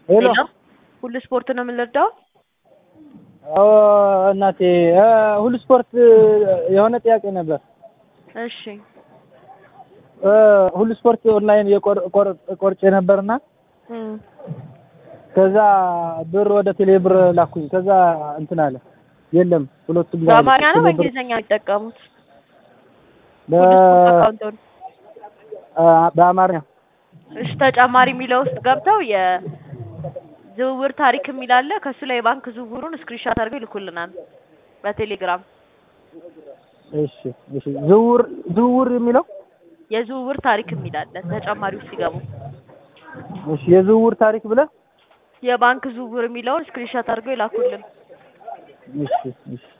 ሄሎ ሄሎ ሁሉ ስፖርት ነው የምንረዳው? አዎ እናቴ እ ሁሉ ስፖርት የሆነ ጥያቄ ነበር። እሺ እ ሁሉ ስፖርት ኦንላይን የቆር ቆር ቆርጬ ነበርና እም ከዛ ብር ወደ ቴሌ ብር ላኩኝ። ከዛ እንትን አለ የለም ሁለቱም ላይ በአማርኛ ነው ቴሌ ብር- በእንግሊዝኛ ነው የሚጠቀሙት? በ ሁሉ ስፖርት አካውንቱን አ- በአማርኛ እሺ ተጨማሪ የሚለው ውስጥ ገብተው የዝውውር ታሪክ የሚል አለ። ከሱ ላይ የባንክ ዝውውሩን ስክሪንሾት አድርገው ይልኩልናል በቴሌግራም። እሺ እሺ ዝውውር ዝውውር የሚለው የዝውውር ታሪክ የሚል አለ ተጨማሪ ውስጥ ሲገቡ እሺ የዝውውር ታሪክ ብለህ የባንክ ዝውውር የሚለውን ስክሪንሾት አድርገው ይላኩልን። እሺ እሺ